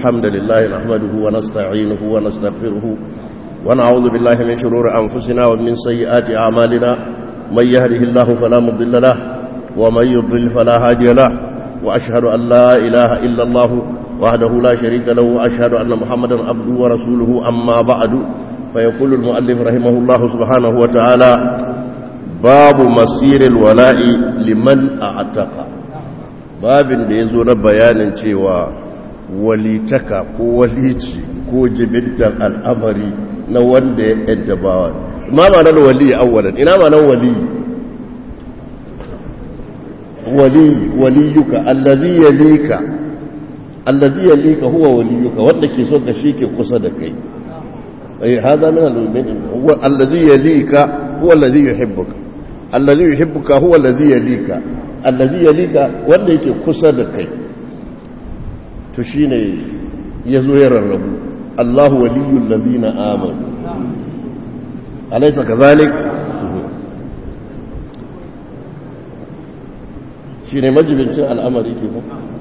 الحمد لله نحمده ونستعينه ونستغفره ونعوذ بالله من شرور أنفسنا ومن سيئات أعمالنا من يهده الله فلا مضل له ومن يضلل فلا هادي له وأشهد أن لا إله إلا الله وحده لا شريك له وأشهد أن محمدا عبده ورسوله أما بعد فيقول المؤلف رحمه الله سبحانه وتعالى باب مسير الولاء لمن أعتق babin da ya zo na bayanin cewa walitaka ko walici ko jibintan al'amari na wanda ya yadda bawa ma ma nan wali awwalan ina ma nan wali wali waliyuka allazi yalika allazi yalika huwa waliyuka wanda ke so ka shike kusa da kai ai hada min al-mu'min huwa allazi yalika huwa allazi yuhibbuka allazi yuhibbuka huwa allazi yalika allazi yalika wanda yake kusa da kai to shine yazo ya rarrabu Allahu waliyul ladina amanu alaysa kazalik shine majibincin al'amari ke ko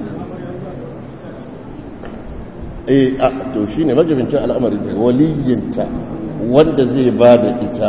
eh a to shine majibincin al'amari waliyinta wanda zai bada ita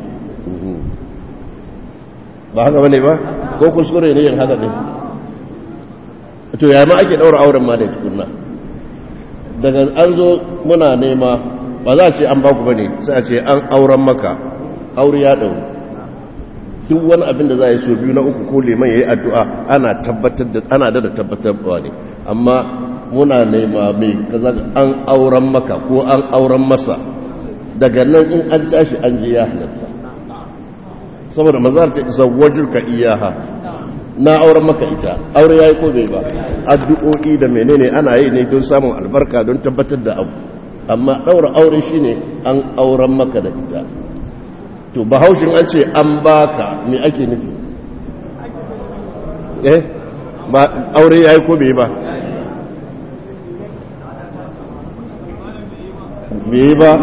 ba haka bane ba ko kuskure ne yin haka ne to ya ma ake daura auren ma da tukunna daga an zo muna nema ba za a ce an baku bane sai a ce an auren maka aure ya dauro duk wani abin da za a yi so biyu na uku ko liman ya yi addu'a ana tabbatar da ana da tabbatarwa ne amma muna nema mai kaza an auren maka ko an auren masa daga nan in an tashi an je ya halatta saboda mazar ta zawajurka iyaha na auren maka ita aure yayi ko bai ba addu'o'i da menene ana yi ne don samun albarka don tabbatar da abu amma daura aure shine an auren maka da ita to bahaushin an ce an baka me ake nufi eh ba aure yayi ko bai ba bai ba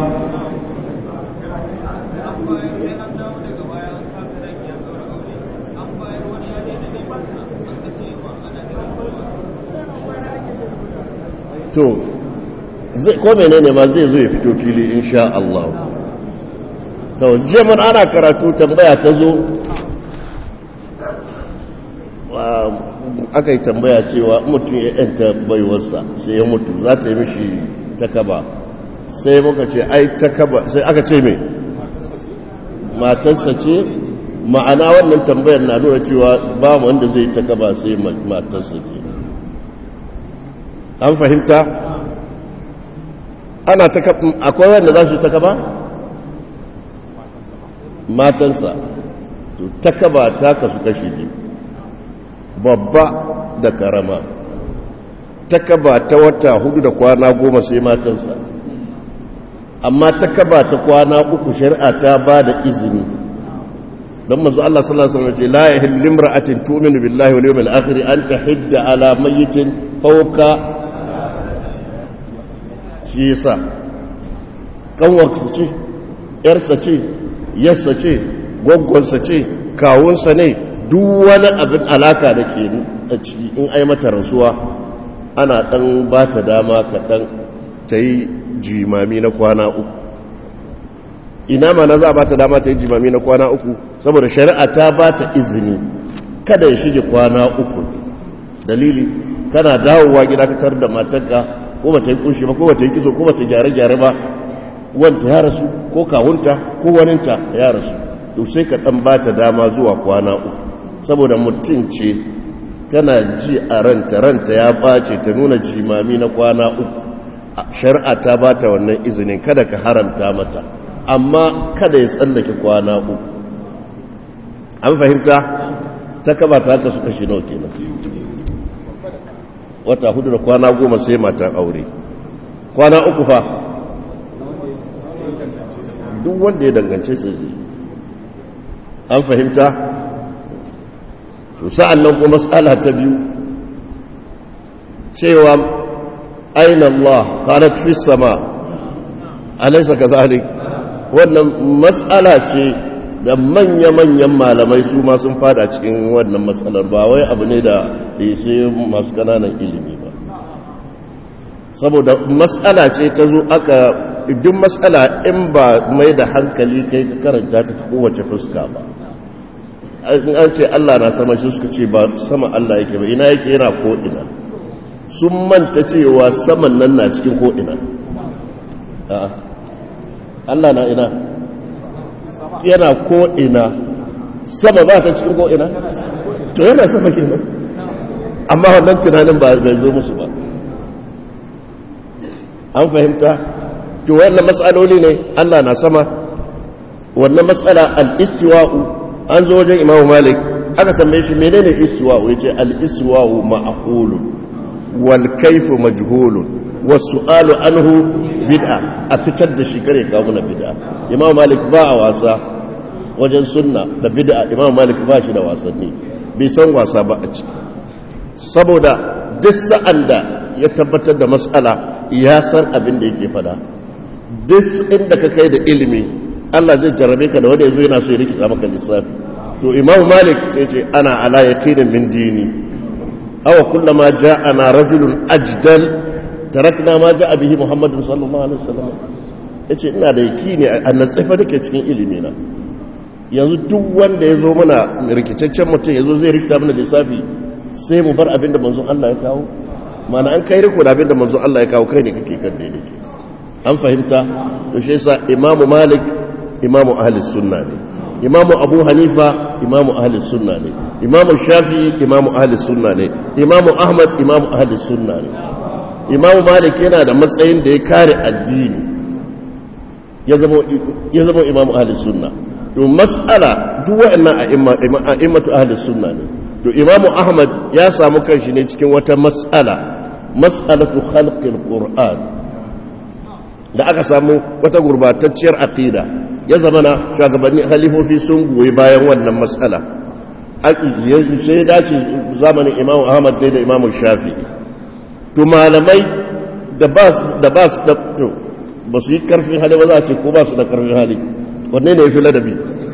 to ko menene ma zai zo ya fito fili insha Allah to jaman ana karatu tambaya ta zo aka yi tambaya cewa mutum ya yanta baiwarsa sai ya mutu za ta yi mishi takaba sai muka ce ai takaba sai aka ce mai matarsa ce ma'ana wannan tambayar na nuna cewa ba wanda zai takaba sai matarsa ce an fahimta ana ta akwai wanda za su ta kaba matansa to ta kaba ta kasu kashi ne babba da karama ta kaba ta wata hudu da kwana goma sai matansa amma ta kaba ta kwana uku shari'a ta ba da izini don mazu Allah sallallahu Alaihi wasallam ce la yahillu limra'atin tu'minu billahi wal yawmil akhir an tahidda ala mayyitin fawqa shi yasa kanwarsa ce yarsa ce yarsa ce gwaggwansa ce kawunsa ne duk wani abin alaka da ke a ciki in ai mata rasuwa ana dan ba ta dama kaɗan ta yi jimami na kwana uku ina ma na za a ba ta dama ta yi jimami na kwana uku saboda shari'a ta ba ta izini kada ya shige kwana uku dalili kana dawowa gida ka tar da matarka ko ba ta yi kunshi ba ko ba ta yi kiso ko ba ta gyare-gyare ba wanta ya rasu ko kawunta ko waninta ya rasu to sai ka dan ba ta dama zuwa kwana uku saboda mutum ce tana ji a ranta ranta ya bace ta nuna jimami na kwana uku shari'a ta ba ta wannan izinin kada ka haramta mata amma kada ya tsallake kwana uku an fahimta ta kaba ta haka su kashi nawa kenan wata hudu da kwana goma sai matan aure kwana uku fa duk wanda ya dangance su zai an fahimta sa'an nan kuma matsala ta biyu cewa aina Allah kanat fi sama alaisa ka zalik wannan matsala ce da manya-manyan malamai su ma sun fada cikin wannan matsalar ba wai abu ne da sai masu kananan ilimi ba saboda matsala ce ta zo aka duk matsala in ba mai da hankali kai ka karanta ta kowace fuska ba an ce Allah na sama shi suka ce ba sama Allah yake ba ina yake yana ko'ina sun manta cewa saman nan na cikin ko'ina Allah na ina yana ko'ina sama ba ta cikin ko'ina to yana sama ke nan amma wannan tunanin ba bai zo musu ba an fahimta to wannan matsaloli ne Allah na sama wannan matsala al-istiwa'u an zo wajen imamu malik aka tambaye shi menene istiwa'u yace al-istiwa'u ma'qulun wal kayfu majhulun was su'alu anhu bid'a a fitar da shi kare kawo na bid'a imamu malik ba a wasa wajen sunna da bid'a imamu malik ba shi da wasanni bai san wasa ba a ciki saboda duk sa'an da ya tabbatar da mas'ala ya san abin da yake fada duk inda ka kai da ilimi Allah zai jarabe ka da wanda yazo yana so ya rikita maka lissafi to Imam Malik sai ce ana ala yaqinin min dini aw kullama ja'ana rajulun ajdal tarakna ma ja'a bihi Muhammadun sallallahu alaihi wasallam yace ina da yaqini a natsafa dake cikin ilimi na yanzu duk wanda yazo mana rikitaccen mutum yazo zai rikita mana lissafi sai mu bar abin da manzon Allah ya kawo mana an kai riko da abin da manzon Allah ya kawo kai ne kake kan daidai an fahimta to shi yasa Imam Malik imamu ahli sunna ne imamu abu hanifa imamu ahli sunna ne imamu shafi'i imamu ahli sunna ne imamu ahmad imamu ahli sunna ne imamu malik yana da matsayin da ya kare addini ya zama imamu ahli sunna to mas'ala duk wa'annan a'immatu ahli sunna ne to imamu ahmad ya samu kanshi ne cikin wata mas'ala mas'alatu khalqil qur'an da aka samu wata gurbatacciyar aqida ya zama na shugabanni halifofi sun goyi bayan wannan matsala sai ya dace zamanin imamu ahmad ne da imamu shafi to malamai da ba su da ba su yi karfin hali ba za a ce ko ba su da karfin hali wanne ne ya fi ladabi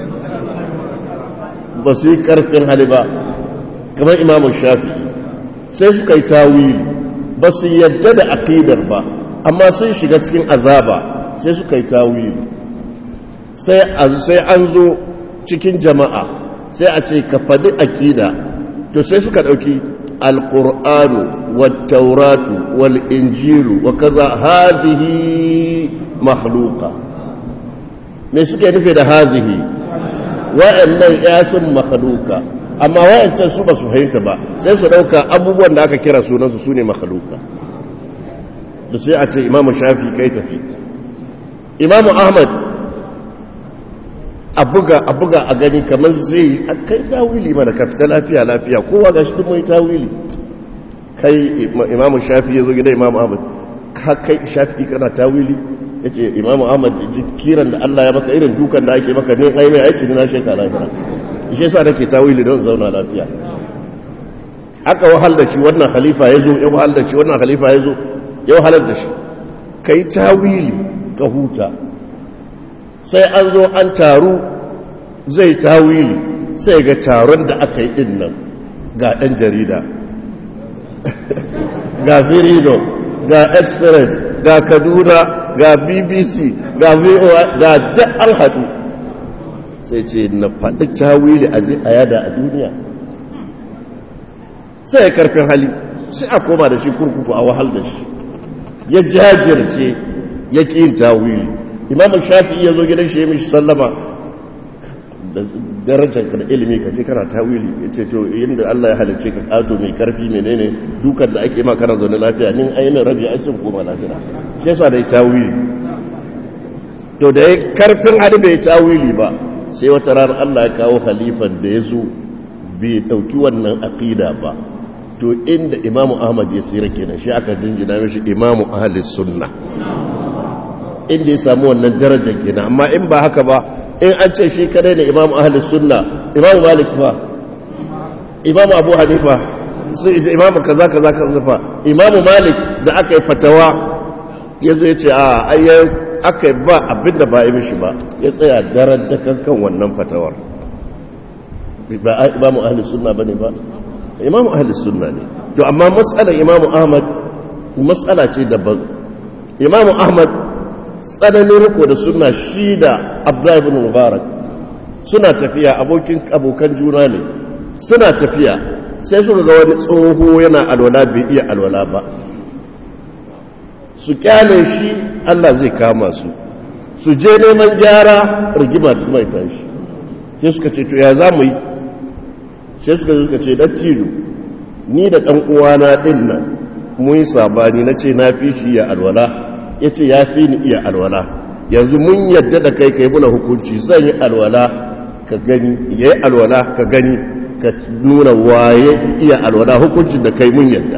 ba su yi karfin hali ba kamar imamu shafi sai suka yi tawili ba su yadda da aƙidar ba amma sun shiga cikin azaba sai suka yi tawili sai an zo cikin jama'a sai a ce ka faɗi akida to sai suka ɗauki alƙur'anu wattauratu wal'injilu wa kaza hazihi makhluka me suke nufi da hazihi wa'annan yasun makhluka amma wa'ancan su ba su fahimta ba sai su ɗauka abubuwan da aka kira sunansu su ne makhluka da sai a ce imamu shafi kai tafi imamu ahmad a buga a buga a gani kamar zai a kai tawili mana ka fita lafiya lafiya kowa ga shi duk mai tawili kai imamu shafi ya zo gida imamu ahmad ka kai shafi kana tawili ya ce imamu ahmad kiran da allah ya maka irin dukan da ake maka ne ai mai aiki na shekara lafiya shi sa nake tawili don zauna lafiya aka wahal da shi wannan khalifa ya zo ya wahal da shi wannan khalifa ya zo ya wahalar da shi kai tawili ka huta sai an zo an taru zai tawili sai ga taron da aka yi din nan ga ɗan jarida ga firino ga express ga kaduna ga bbc ga voa ga duk an haɗu sai ce na faɗi tawili a a yada a duniya sai ya karfin hali sai a koma da shi kurkuku a wahal da shi ya jajirce ya ƙi yin tawili imam shafi'i ya zo gidan shi ya mishi sallama da darajar ka da ilimi ka ce kana tawili ya ce to yadda Allah ya halicce ka kato mai karfi menene dukan da ake ma kana zaune lafiya nin ainihin rabi ai sun koma lafiya shi yasa da tawili to da ya karfin hali bai tawili ba sai wata ranar Allah ya kawo halifan da ya zo bai dauki wannan aqida ba to inda imamu ahmad ya tsira kenan shi aka jinjina mishi imamu ahli sunna inda ya samu wannan darajar kenan amma in ba haka ba in an ce shi kadai ne imamu ahli sunna imamu malik fa imamu abu hanifa sai imamu kaza kaza kaza fa imamu malik da aka yi fatawa ya zo ya ce a ayyan aka yi ba abin da ba yi mishi ba ya tsaya daren da kankan wannan fatawar ba imamu ahli sunna ba ne ba imamu ahli sunna ne to amma matsalar imamu ahmad matsala ce daban imamu ahmad tsananin riko da suna shi da abdullahi bin mubarak suna tafiya abokan juna ne suna tafiya sai suka ga wani tsoho yana alwala bai iya alwala ba su kyale shi allah zai kama su su je neman gyara rigima mai tashi sai suka ce to ya za mu yi sai suka suka ce dattijo ni da ɗan uwana ɗin nan mun yi sabani na ce na fi shi ya alwala ya ce ya fi ni iya alwala yanzu mun yadda da kai kai muna hukunci zan yi alwala ka gani ya yi alwala ka gani ka nuna waye iya alwala hukuncin da kai mun yadda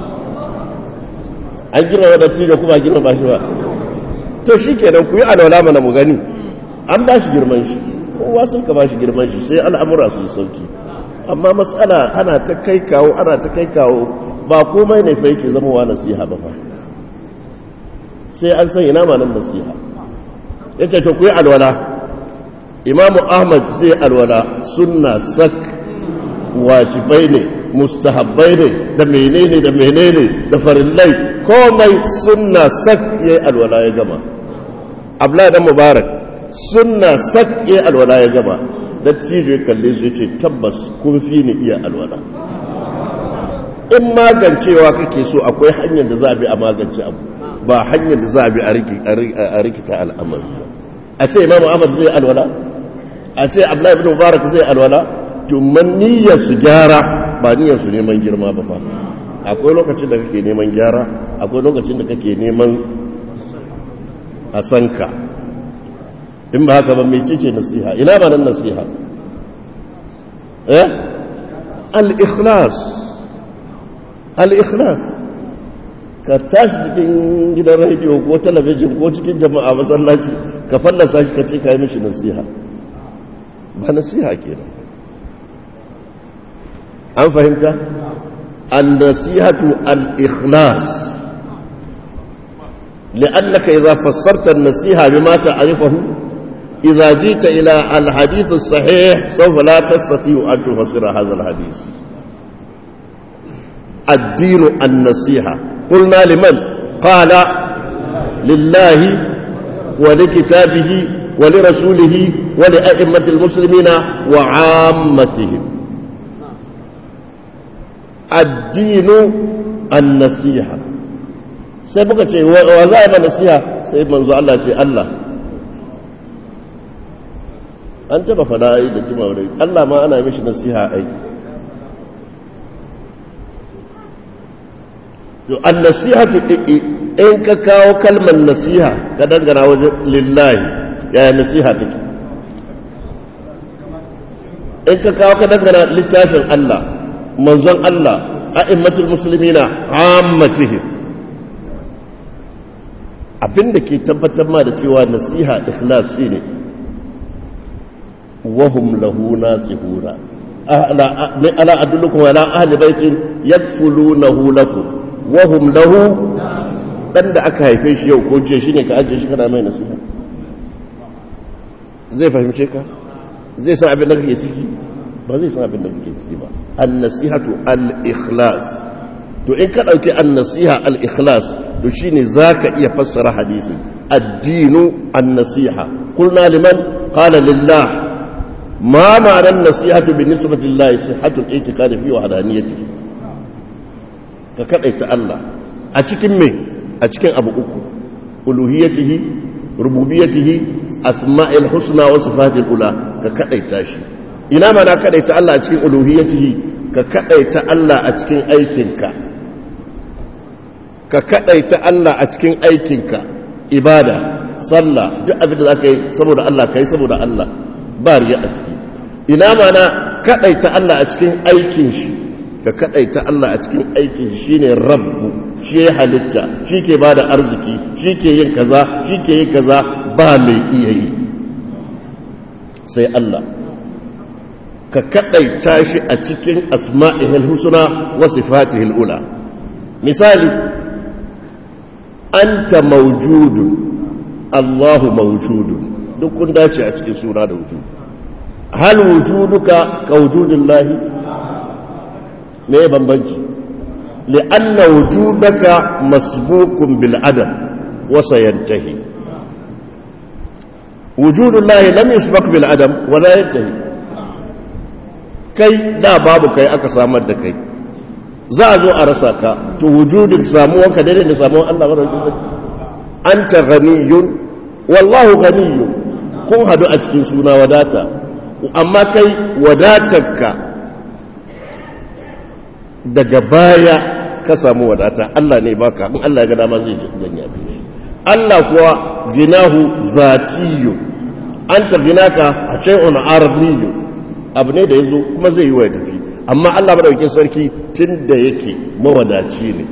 an gina wa dattijo kuma gina ba shi ba to shi kenan ku yi alwala mana mu gani an ba shi girman shi kowa sun ka ba shi girman shi sai al'amura su sauki amma matsala ana ta kai kawo ana ta kai kawo ba komai ne fa yake zama wa nasiha ba fa sai an san ina manan nasiha yace to ku yi alwala imamu ahmad zai alwala sunna sak wajibai ne mustahabbai ne da menene da menene da farillai komai sunna sak yayi alwala ya gama abla da mubarak sunna sak yayi alwala ya gama dattijo ya kalle su ce tabbas kun fi ni iya alwala in magancewa kake so akwai hanyar da za a bi a magance abu ba hanyar da za a bi a rikita al'amari a ce imam ahmad zai alwala a ce abdullahi ibn mubarak zai alwala to man niyyar su gyara ba niyyar su neman girma ba fa akwai lokacin da kake neman gyara akwai lokacin da kake neman a sanka in ba haka ba mai cice nasiha ina ba nan nasiha eh al-ikhlas al-ikhlas ka tashi cikin gidan rediyo ko talabijin ko cikin jama'a masallaci ka fallasa shi ka ce ka yi mishi nasiha ba nasiha kenan an fahimta an-nasihatu al-ikhlas لأنك إذا فسرت النصيحة بما تعرفه إذا جئت إلى الحديث الصحيح سوف لا تستطيع أن تفسر هذا الحديث الدين النصيحة قلنا لمن قال لله ولكتابه ولرسوله ولأئمة المسلمين وعامتهم الدين النصيحة sai muka ce wa za a ma nasiha sai manzo Allah ce Allah an taba fada ai da kima wani Allah ma ana mishi nasiha ai to an nasihatu in ka kawo kalmar nasiha ka dangana wajen lillahi yaya nasiha take in ka kawo ka dangana littafin Allah manzon Allah a'immatul muslimina ammatihim abinda ke tabbatar ma da cewa nasiha ikhlas shine wahum lahu nasihuna ala adullukum ala ahli baitin yakfulunahu lakum wahum lahu dan da aka haife shi yau ko je shine ka ajiye shi kana mai nasiha zai fahimce ka zai san abin da kake ciki ba zai san abin da kake ciki ba an-nasihatu al-ikhlas to in ka dauki an-nasiha al-ikhlas to shine zaka iya fassara hadisi ad-dinu an-nasiha qulna liman qala lillah ma ma'ana an-nasihatu bi nisbati lillahi sihhatu al-i'tiqad fi wahdaniyatihi ka kadaita Allah a cikin me a cikin abu uku uluhiyatihi rububiyatihi asma'il husna wa sifatil ula ka kadaita shi ina ma na kadaita Allah a cikin uluhiyatihi ka kadaita Allah a cikin aikinka ka kadaita Allah a cikin aikinka ibada sallah duk abin da zaka yi saboda Allah kai saboda Allah ba riya a ciki ina ma na kadaita Allah a cikin aikin shi ka kadaita Allah a cikin aikin shi shine rabbu shi ya halitta shi ke bada arziki shi ke yin kaza shi ke yin kaza ba mai iya yi sai Allah ka kadaita shi a cikin asma'ihil husna wa sifatihil ula misali anta mawjudun Allahu mawjudun duk kun dace a cikin suna da wujud hal wujuduka ka wujudillahi me bambanci li'anna wujudaka masbuqun bil adam wa sayantahi wujudullahi lam yusbaq bil adam wa la yantahi kai da babu kai aka samar da kai za a zo a rasa ka to wujudin samuwan ka daidai da samuwan Allah madaukakin sarki anta ghaniyun wallahu ghaniyun kun hadu a cikin suna wadata amma kai wadatarka daga baya ka samu wadata Allah ne baka in Allah ya ga dama zai janya bi Allah kuwa ginahu zatiyyu anta ginaka a shay'un arabiyyu abu ne da yazo kuma zai yi wa tafi amma Allah madaukakin sarki tunda yake mawadaci ne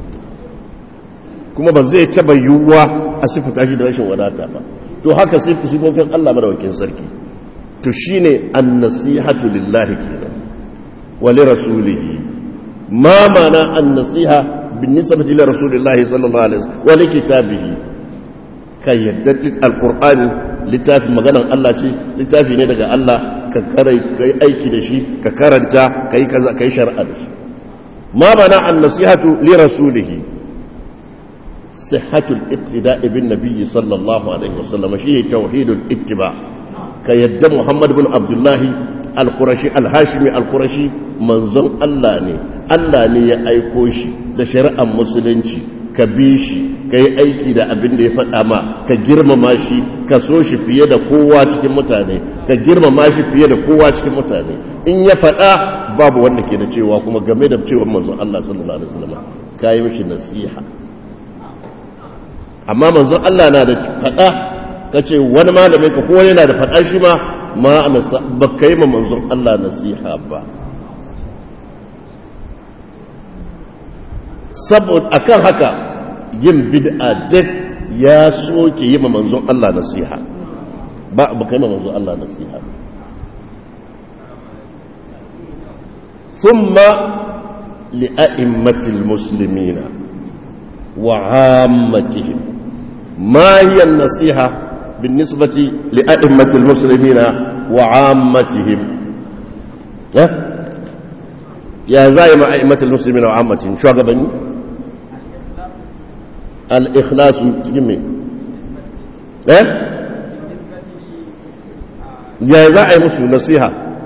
kuma ba zai taba yiwuwa a sifata shi da rashin wadata ba to haka sifofin Allah madaukakin sarki to shine an-nasihatu lillahi kenan wa li rasulihi ma mana an-nasiha بالنسبة إلى رسول الله صلى الله عليه وسلم ولكتابه كي يدد القرآن littafi maganan Allah ce littafi ne daga Allah ka karai kai aiki da shi ka karanta kai kaza kai shar'a da shi ma bana an nasihatu li rasulih sihhatul iqtida'i bin nabiy sallallahu alaihi wasallam shi tauhidul ittiba ka yadda Muhammad bin Abdullah al-Qurashi al-Hashimi al-Qurashi manzon Allah ne Allah ne ya aiko shi da shari'ar musulunci ka bi shi ka yi aiki da abin da ya faɗa ma ka girmama shi ka so shi fiye da kowa cikin mutane ka girmama shi fiye da kowa cikin mutane in ya faɗa babu wanda ke da cewa kuma game da cewa manzon Allah sallallahu alaihi wasallam ka yi mishi nasiha amma manzon Allah na da faɗa ka ce wani malamin ka ko wani na da faɗa shi ma ma ba ka yi ma manzon Allah nasiha ba saboda akan haka yin bid'a duk ya soke yi ma manzon Allah nasiha ba ba kai ma manzon Allah nasiha thumma li a'immatil muslimina wa 'ammatihim ma hiya an-nasiha بالنسبة لأئمة المسلمين وعامتهم يا زائم أئمة المسلمين وعامتهم شو أقبلني الإخلاص تجمي إيه يا زائم مسلم نصيحة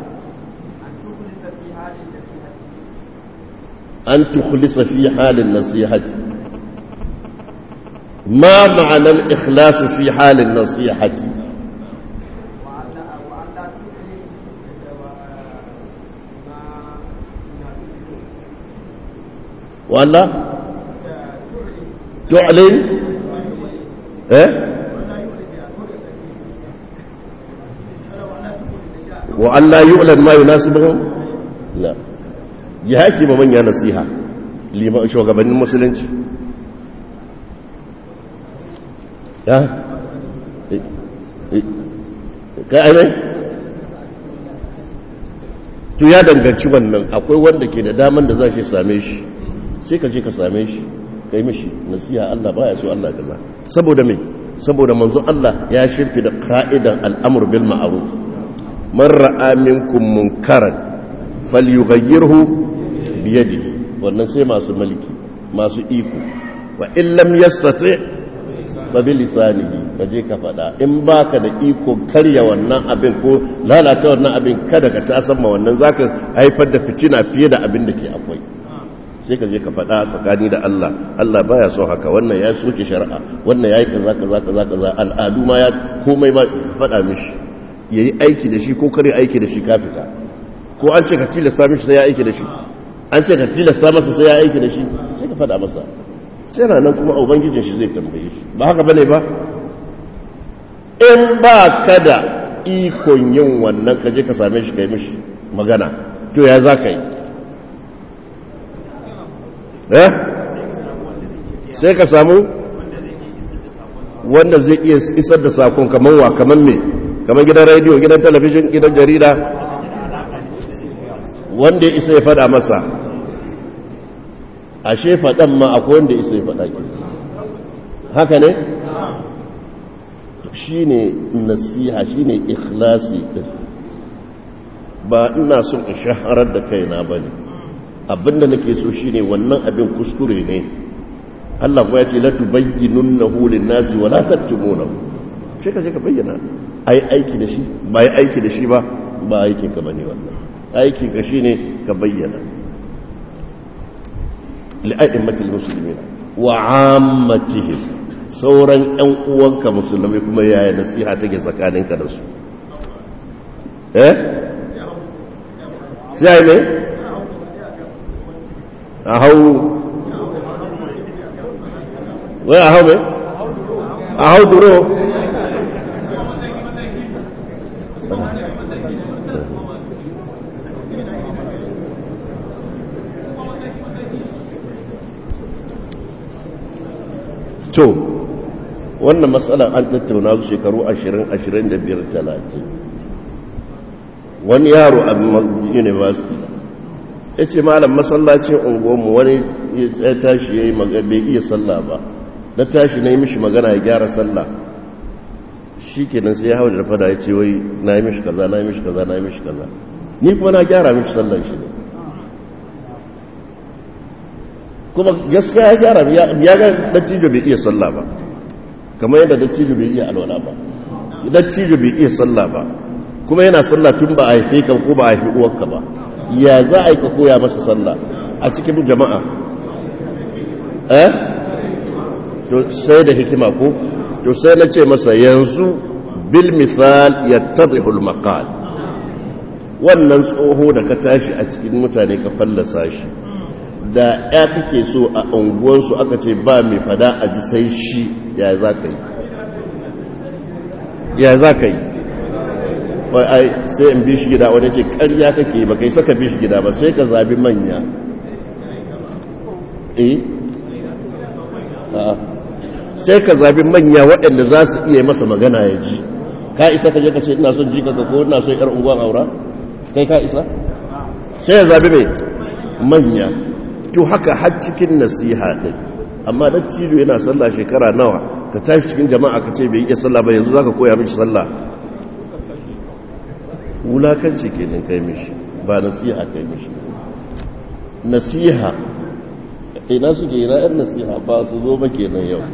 أن تخلص في حال النصيحة ما معنى الإخلاص في حال النصيحة ولا تعلن ايه وأن لا يعلن ما يناسبهم لا يهاكي من يا نصيحة لما شو غبن المسلمين ya kai ainihin to ya danganci wannan akwai wanda ke da daman da za shi same shi sai ka je ka same shi kai mishi nasiha Allah baya so Allah kaza saboda me saboda manzo Allah ya shirfi da ka'idan al'amur bil ma'ruf man ra'a minkum munkaran falyughayyirhu bi yadihi wannan sai masu mulki masu iko wa in lam yastati fabi lisanihi ka je ka faɗa in baka da iko karya wannan abin ko lalata wannan abin kada ka tasan ma wannan zaka haifar da fitina fiye da abin da ke akwai sai ka je ka faɗa tsakani da Allah Allah baya so haka wannan ya soke shari'a wannan yayi kaza kaza kaza kaza al'adu ma ya komai ma faɗa mishi yayi aiki da shi ko kare aiki da shi ka fita ko an ce ka tilasta mishi sai ya aiki da shi an ce ka tilasta masa sai ya aiki da shi sai ka faɗa masa sai na nan kuma ubangijin shi zai tambaye shi ba haka bane ba in ba ka da ikon yin wannan ka je ka same shi kai mishi magana to ya za ka yi eh sai ka samu wanda zai iya isar da sakon kamar wa kamar me kamar gidan rediyo gidan talabijin gidan jarida wanda ya isa ya fada masa ashe faɗan ma akwai wanda isa ya faɗa ki haka ne shi ne nasiha shi ne ikhlasi ɗin ba ina son in shaharar da kaina ba ne abinda nake so shine wannan abin kuskure ne Allah kuma ya ce la tubayyinunnahu lin-nasi wa la taktumunahu sai ka je ka bayyana ai aiki da shi ba ai aiki da shi ba ba aikin ka bane wannan aikin ka shine ka bayyana li'a'immatil muslimin wa 'ammatihim sauran ƴan uwanka musulmai kuma yaya nasiha take tsakaninka da su eh sai ne a hau wai a hau ne a hau duro to wannan matsalar an tattauna su shekaru 20-25-30 wani yaro a university ya ce malam masallacin unguwanmu wani ya tashi ya yi bai iya sallah ba na tashi na yi mishi magana ya gyara sallah shi kenan sai ya hau da fada ya ce wai na yi mishi kaza na yi mishi kaza na yi mishi kaza ni kuma na gyara mishi sallan shi ne kuma gaskiya ya gyara ya ga dattijo bai iya sallah ba kamar yadda dattijo bai iya alwala ba dattijo bai iya sallah ba kuma yana sallah tun ba a haife ka ko ba a haifi uwarka ba ya za a yi ka koya masa sallah a cikin jama'a eh to sai da hikima ko to sai na ce masa yanzu bil misal yattadhihu al maqal wannan tsoho da ka tashi a cikin mutane ka fallasa shi da ya kake so a unguwarsu aka ce ba mai fada a ji sai shi ya za ka yi ya za ka yi ai sai in bi shi gida wani ce karya kake ba kai saka bi shi gida ba sai ka zabi manya eh sai ka zabi manya waɗanda za su iya masa magana ya ji ka isa ka je ka ce ina son jika ka ko ina son yar unguwan aura kai ka isa sai ya zabi mai manya to haka har cikin nasiha din amma dattijo yana sallah shekara nawa ka tashi cikin jama'a ka ce bai iya sallah ba yanzu zaka koya mishi sallah wulakanci kenan kai mishi ba nasiha kai mishi nasiha ina suke ina yan nasiha ba su zo ba kenan yau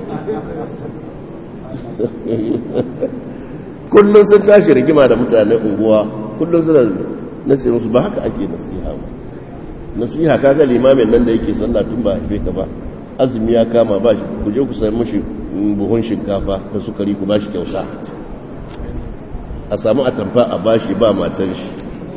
kullum sun tashi rigima da mutane unguwa kullum suna na ce musu ba haka ake nasiha ba nasiha kaga limamin nan da yake sallah tun ba haife ka ba azumi ya kama ba shi ku je ku sayi mashi buhun shinkafa da sukari ku ba shi kyauta a samu atamfa a bashi ba matan shi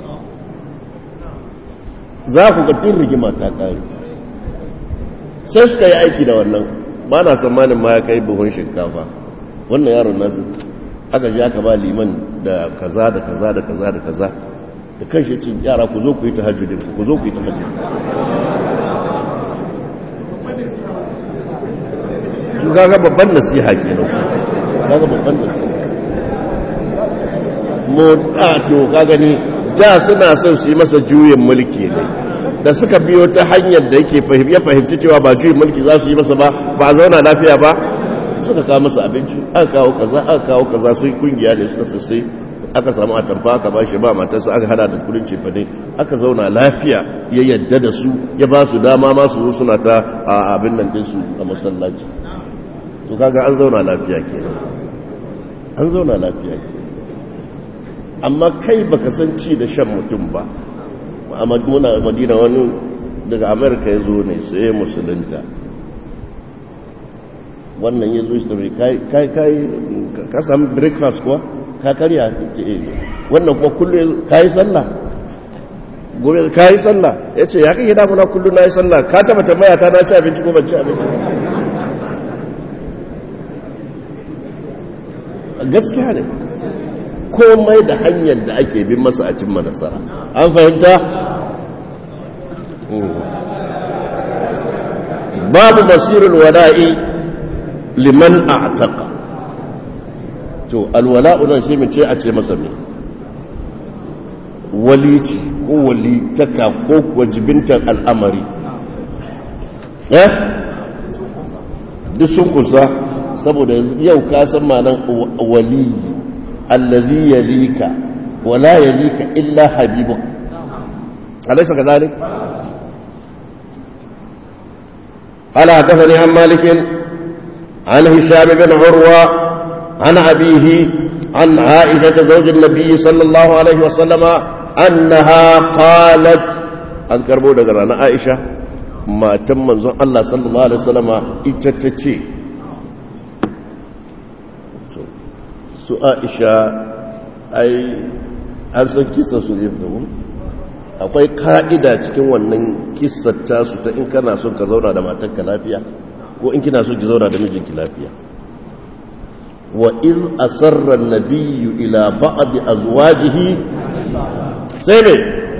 za ku ga tun rigima ta kare sai suka yi aiki da wannan ba na tsammanin ma ya kai buhun shinkafa wannan yaron nasu aka ji aka ba liman da kaza da kaza da kaza da kaza da kan shi cin yara ku zo ku yi ta hajjudin ku zo ku yi ta hajjudin su gaga babban nasiha ke nan gaga babban nasiha mu to ka gani da suna son su yi masa juyin mulki ne da suka biyo ta hanyar da yake ya fahimci cewa ba juyin mulki za su yi masa ba ba a zauna lafiya ba suka kawo masa abinci aka kawo kaza aka kawo kaza su kungiya ne suka sassai aka samu atamfa aka ba shi ba matarsa aka hada da kudin cefane aka zauna lafiya ya yadda da su ya ba su dama masu zo suna ta a abin nan dinsu a masallaci to kaga an zauna lafiya kenan an zauna lafiya kenan amma kai baka san ci da shan mutum ba muna madina wani daga amerika ya zo ne sai musulunta wannan ya zo shi kai kai ka samu breakfast kuwa ka karya ke iri wannan kuwa kullum ka yi sallah gobe ka yi sallah ya ce ya kai damuna kullum na yi sallah ka taba tambaya ta na ci abinci ko ban ci abinci gaskiya ne komai da hanyar da ake bin masa a cimma nasara an fahimta babu basirul wada'i liman a'taqa to alwala'u nan shi mace a ce masa me walici ko walitaka ko kuwa jibintar al'amari eh duk sun kusa saboda yau ka san malan wali allazi yalika wala yalika illa habibuk alaysa kadhalik قال حدثني عن مالك عن هشام بن عروة عن أبيه عن عائشة زوج النبي صلى الله عليه وسلم أنها قالت أن كربو دقرانا عائشة ما تم منظر الله صلى الله عليه وسلم إتتتي su aisha ai an san kisa su ne akwai ka'ida cikin wannan kisar tasu ta in kana son ka zauna da matarka lafiya ko in kina son ki zauna da mijinki lafiya wa iz asarra an-nabiyyu ila ba'd azwajihi sai ne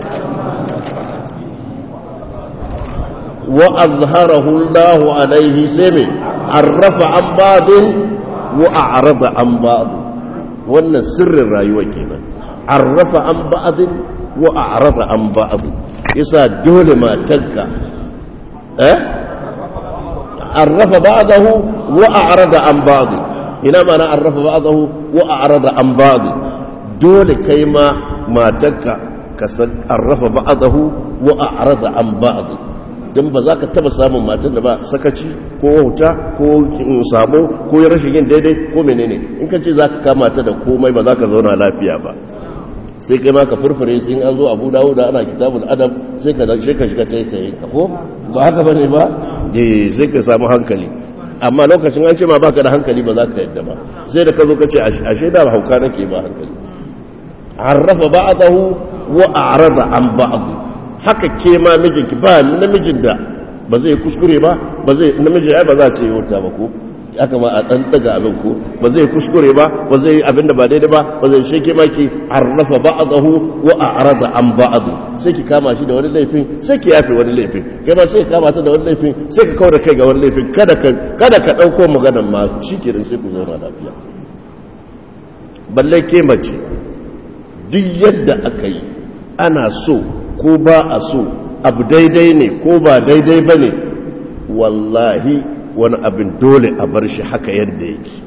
wa azharahu Allah alayhi sai ne arrafa an ba'd wa a'rada an ba'd wannan sirrin rayuwa kenan arrafa an ba'd wa a'rada an ba'd yasa dole matarka eh arrafa ba'dahu wa a'rada an ba'd ina mana arrafa ba'dahu wa a'rada an ba'd dole kai ma matarka ka san arrafa ba'dahu wa a'rada an ba'd dan ba za ka taba samun matan da ba sakaci ko wauta ko sabo ko rashin yin daidai ko menene in ka ce za ka kama ta da komai ba za ka zauna lafiya ba sai kai ma ka furfure sai an zo abu dawo da ana kitabul adab sai ka sai ka shiga taitaye ka ko ba haka bane ba eh sai ka samu hankali amma lokacin an ce ma baka da hankali ba za ka yadda ba sai da ka zo ka ce ashe da hauka nake ba hankali arrafa ba'dahu wa a'rada an ba'd haka ke ma mijinki ba namijin da ba zai kuskure ba ba zai namiji ai ba za ta yi wuta ba ko aka ma a ɗan daga abin ko ba zai kuskure ba ba zai abin da ba daidai ba ba zai sheke maki arrafa ba'dahu wa a'rada an ba'd sai ki kama shi da wani laifin sai ki yafe wani laifin kai ma sai ka kama ta da wani laifin sai ka kaura kai ga wani laifin kada ka kada ka dauko maganar ma shikenan sai ku zauna lafiya balle ke mace duk yadda aka yi ana so ko ba a so abu daidai ne ko ba daidai ba ne wallahi wani abin dole a bar shi haka yadda yake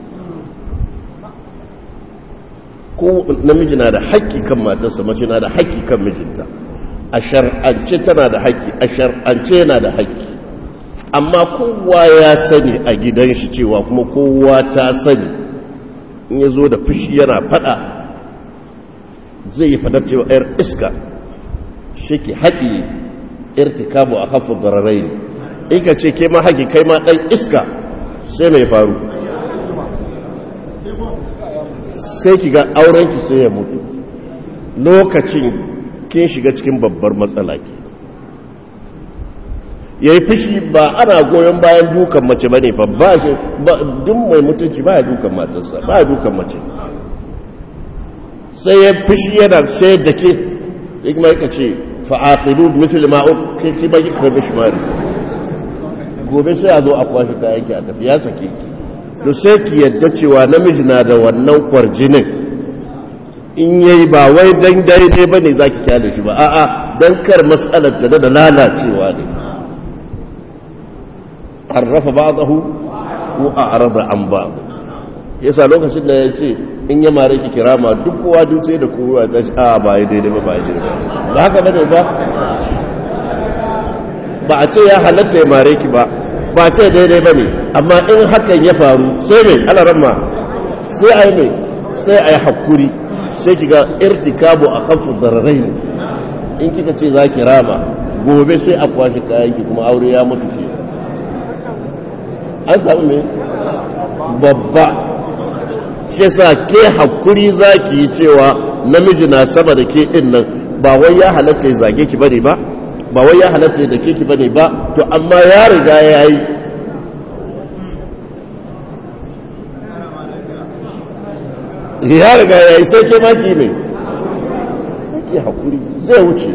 ko namiji na da haƙƙi kan matarsa mace na da haƙƙi kan mijinta a shar'ance tana da haƙƙi a shar'ance yana da haƙƙi amma kowa ya sani a gidan shi cewa kuma kowa ta sani in ya zo da fushi yana fada zai yi fadar cewa 'yar iska shi ke haƙi irtikabu a hafa bararai ne in ka ce ke ma haƙi kai ma ɗan iska sai mai faru sai ki ga aurenki sai ya mutu lokacin kin shiga cikin babbar matsala ke ya yi fushi ba ana goyon bayan dukan mace ba ne ba shi duk mai mutunci ba ya dukan matarsa ba ya dukan mace sai ya fushi yana sai da ke ya kuma yaka ce fa'aqilu misal ma'u kai ki ba ki karbi shi mari gobe sai a zo a kwashi kayan ki a tafi ya sake ki to sai ki yadda cewa namiji na da wannan kwarjinin in yayi ba wai dan daidai bane zaki kyale shi ba a'a dan kar mas'alar ta da lalacewa ne arrafa ba'dahu wa a'rada an ba'd yasa lokacin da yace in ya mare ki kirama duk kowa duk sai da kowa ta shi a ba yi daidai ba ba yi daidai ba ba haka bane ba ba a ce ya halatta ya mare ki ba ba a ce daidai bane amma in hakan ya faru sai mai alaramma sai a yi mai sai a yi hakuri sai ki ga irtikabu a kafu dararai in kika ce za ki rama gobe sai a kwashe kayan ki kuma aure ya mutu ke an samu ne babba shi sa ke hakuri za ki yi cewa namiji na sama da ke ɗin nan ba wai ya halatta ya zage ki bane ba ba wai ya halatta ya dake ki bane ba to amma ya riga ya yi ya riga ya yi sai ke maki ne sai ke hakuri zai wuce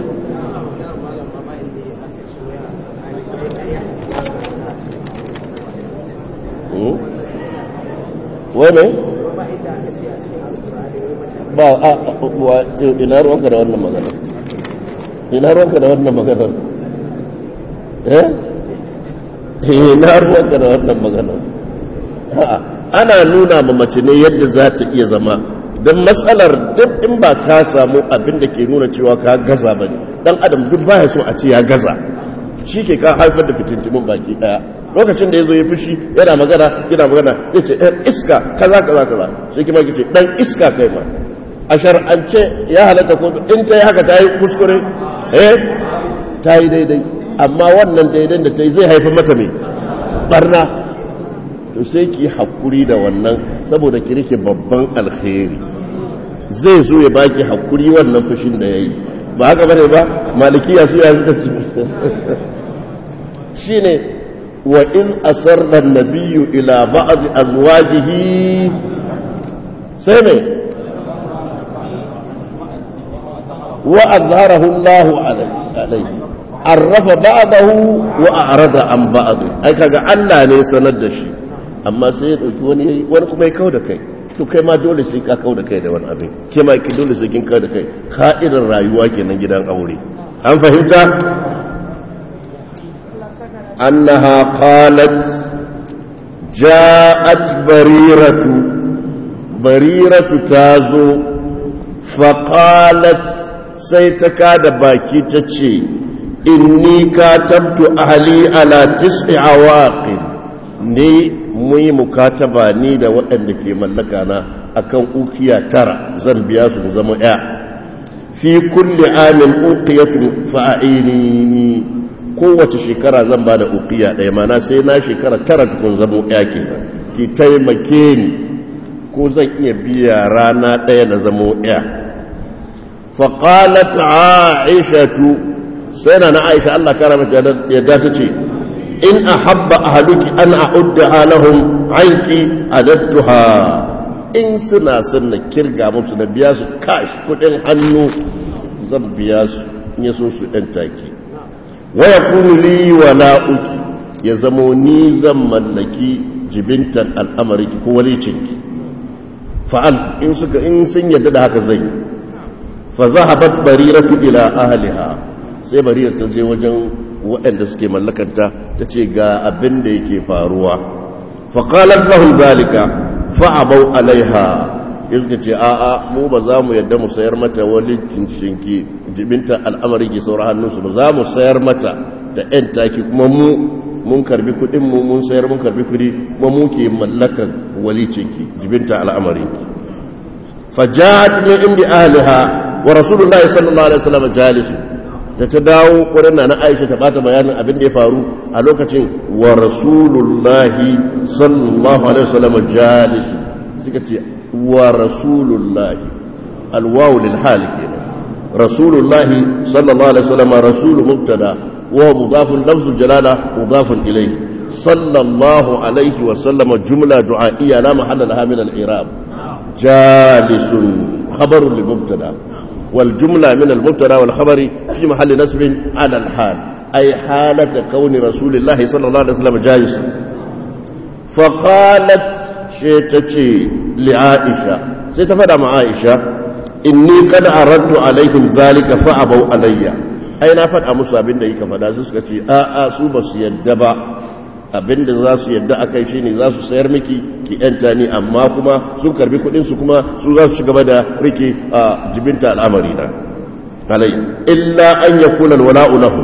wai mai ba a ina ruwanka da wannan magana ina ruwanka da wannan magana eh ina ruwanka da wannan magana ana nuna ma mace ne yadda za ta iya zama don matsalar duk in ba ka samu abin da ke nuna cewa ka gaza ba ne dan adam duk baya so a ce ya gaza shi ke ka haifar da fitintimin baki daya lokacin da ya zo ya fushi yana magana yana magana ya ce ɗan iska kaza kaza kaza sai kima ki ce ɗan iska kai ma a shar'ance ya halatta ko in ta yi haka ta yi kuskure eh ta yi daidai amma wannan daidai da ta yi zai haifar mata mai barna to sai ki hakuri da wannan saboda ki rike babban alkhairi zai zo ya baki hakuri wannan fushin da yayi ba haka bane ba malikiya su ya suka ci shine wa in asarra an-nabiyyu ila ba'd azwajihi sai ne wa azharahu Allah alayhi arrafa ba'dahu wa a'rada an ba'd ai kaga Allah ne sanar da shi amma sai ya dauki wani yayi wani kuma ya kauda kai to kai ma dole sai ka kauda kai da wani abin ke ma ki dole sai kin kauda kai ka'idar rayuwa kenan gidan aure an fahimta annaha qalat ja'at bariratu bariratu tazo faqalat sai ta kada baki ta ce inni katabtu ahli ala tis'i awaqin ni muyi mukataba ni da waɗanda ke mallaka na akan ukiya tara zan biya su zama ya fi kulli amin uqiyatun fa'ini kowace shekara zan ba da uqiya ɗaya mana sai na shekara tara tukun zama ya kenan ki taimake ni ko zan iya biya rana ɗaya na zama ya فقالت عائشة سنة عائشة الله كرمت يدات إن أحب أهلك أن أعدها لهم عنك عددتها إن سنة سنة كرغا ممسنة بياس كاش كتن حنو زم بياس يسوس انتاكي ويكون لي ولاؤك يزموني زمن لك جبنت الأمر كوليتك فعل إن سك إن سن يدد هكذا زي فذهبت بريرة إلى أهلها sai barira ta je wajen waɗanda suke mallakanta ta ce ga abin da yake faruwa faƙalar lahun zalika fa'abau alaiha ya suka ce a'a mu ba za mu yadda mu sayar mata wani shinki jibinta al'amari ke saura hannunsu ba za mu sayar mata da ‘yan taki kuma mu mun karbi kuɗinmu mun sayar mun karbi kuɗi kuma mu ke mallakan walicinki jibinta al'amari fajat ne inda ahliha wa rasulullahi sallallahu alaihi wasallam jalisu ta ta dawo wurin na Aisha ta bata bayanin abin da ya faru a lokacin wa rasulullahi sallallahu alaihi wasallam jalisu suka ce wa rasulullahi alwawu lil hal kenan rasulullahi sallallahu alaihi wasallam rasul mubtada wa mudafun lafzul jalala mudafun ilayhi sallallahu alaihi wasallam jumla du'a'iyya la mahalla laha min al-i'rab jalisun khabarun li mubtada والجملة من المبتدا والخبر في محل نسب على الحال أي حالة كون رسول الله صلى الله عليه وسلم جالسا فقالت شيتتي لعائشة سيتفدى مع عائشة إني قد أردت عليهم ذلك فأبوا علي أين أفد أمسا بن ديك فدا سكتي آآ سوبس يدبا abinda za su yadda a kai shine za su sayar miki ki yanta ni amma kuma sun karbi kudin su kuma su za su ci gaba da rike a jibinta al'amari na alai illa an yakuna alwala'u lahu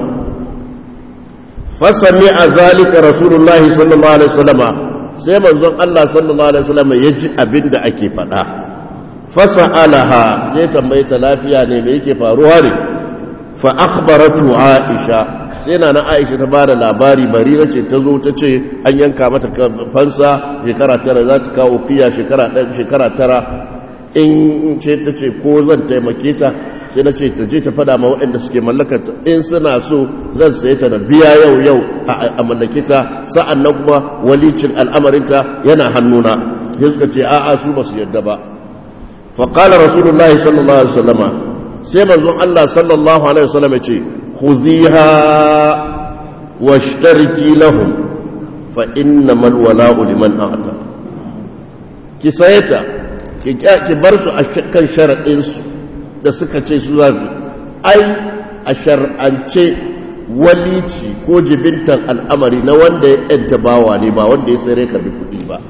fasami a zalika rasulullahi sallallahu alaihi wasallama sai manzon Allah sallallahu alaihi wasallama ya ji abinda ake faɗa fasa'alaha zai tambaye ta lafiya ne me yake faruwa ne fa akhbaratu aisha sai na na aisha ta bada labari barira ce ta zo ta ce an yanka mata fansa shekara tara za ta kawo fiya shekara tara in ce ta ce ko zan taimake ta sai na ce ta je ta fada ma waɗanda suke mallakata in suna so zan saye ta da biya yau yau a mallake ta sa'an nan kuma walicin al'amarinta yana hannuna sai suka ce a'a su ba su yadda ba faƙala rasulullahi sallallahu alaihi wasallama sai manzon Allah sallallahu alaihi wasallam ya ce خذيها واشتركي لهم فإنما الولاء لمن أعطى ki sayeta ki bar su a kan sharaɗinsu da suka ce su zafi ai a shar'ance walici ko jibintan al'amari na wanda ya yanta bawa ne ba wanda ya sai karbi kuɗi ba